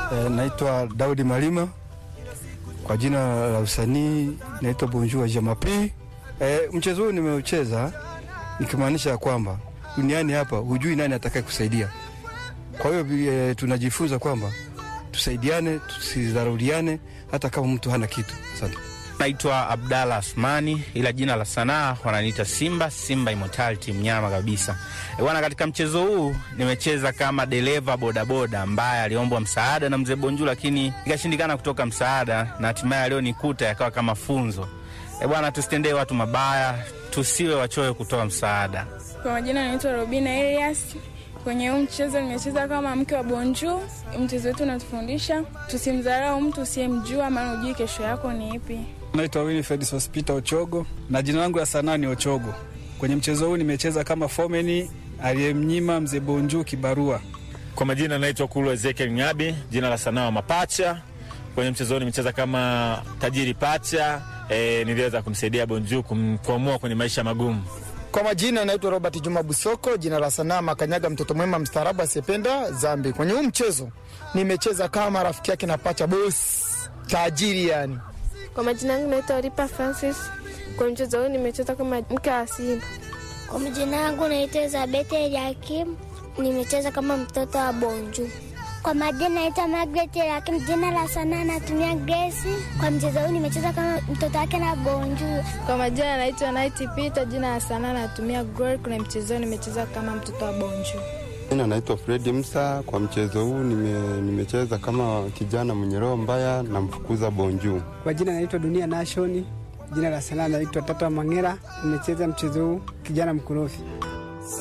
E, naitwa Daudi Malima kwa jina la usanii naitwa Bonjour Jamapi. E, mchezo huu nimeucheza nikimaanisha ya kwamba duniani hapa hujui nani atakaye kusaidia. Kwa hiyo e, tunajifunza kwamba tusaidiane, tusidharauliane hata kama mtu hana kitu. Asante. Naitwa Abdalla Asmani, ila jina la sanaa wananiita Simba, Simba Immortality, mnyama kabisa e bwana. Katika mchezo huu nimecheza kama dereva bodaboda ambaye aliombwa msaada na mzee Bonju, lakini ikashindikana kutoka msaada, na hatimaye alionikuta yakawa kama funzo. E bwana, tusitendee watu mabaya, tusiwe wachoyo kutoa msaada. Kwa majina naitwa Robina Elias. Kwenye huu mchezo nimecheza kama mke wa Bonju. Mchezo wetu unatufundisha tusimdharau mtu usiyemjua, maana hujui kesho yako ni ipi. Naitwa Winifred Sospita Ochogo na jina langu la sanaa ni Ochogo. Kwenye mchezo huu nimecheza kama fomeni aliyemnyima mzee Bonju kibarua. Kwa majina naitwa Kulu Ezekiel Ngabi, jina la sanaa wa Mapacha. Kwenye mchezo huu nimecheza kama tajiri pacha. E, niliweza kumsaidia Bonju kumkwamua kwenye maisha magumu. Kwa majina naitwa Robert Juma Busoko, jina la sanaa Makanyaga, mtoto mwema mstaarabu asiyependa dhambi. Kwenye huu mchezo nimecheza kama rafiki yake na pacha boss tajiri yani. Kwa majina yangu naitwa Ripa Francis. Kwa mchezo huu nimecheza kama mke wa Simba. Kwa majina yangu naitwa Elizabeth Eliakim, nimecheza kama mtoto wa Bonju. Kwa majina naitwa Margaret Eliakim, jina la sanaa natumia Grace. Kwa mchezo huu nimecheza kama mtoto wake na Bonju. Kwa majina naitwa Night Peter, jina la sanaa natumia Glory. Kuna mchezo huu nimecheza kama mtoto wa Bonju. Jina naitwa Fredi Msa. Kwa mchezo huu nime, nimecheza kama kijana mwenye roho mbaya na mfukuza Bonju. Kwa jina naitwa Dunia Nation, jina la sanaa naitwa Tata Mangera. Nimecheza mchezo huu kijana mkorofi.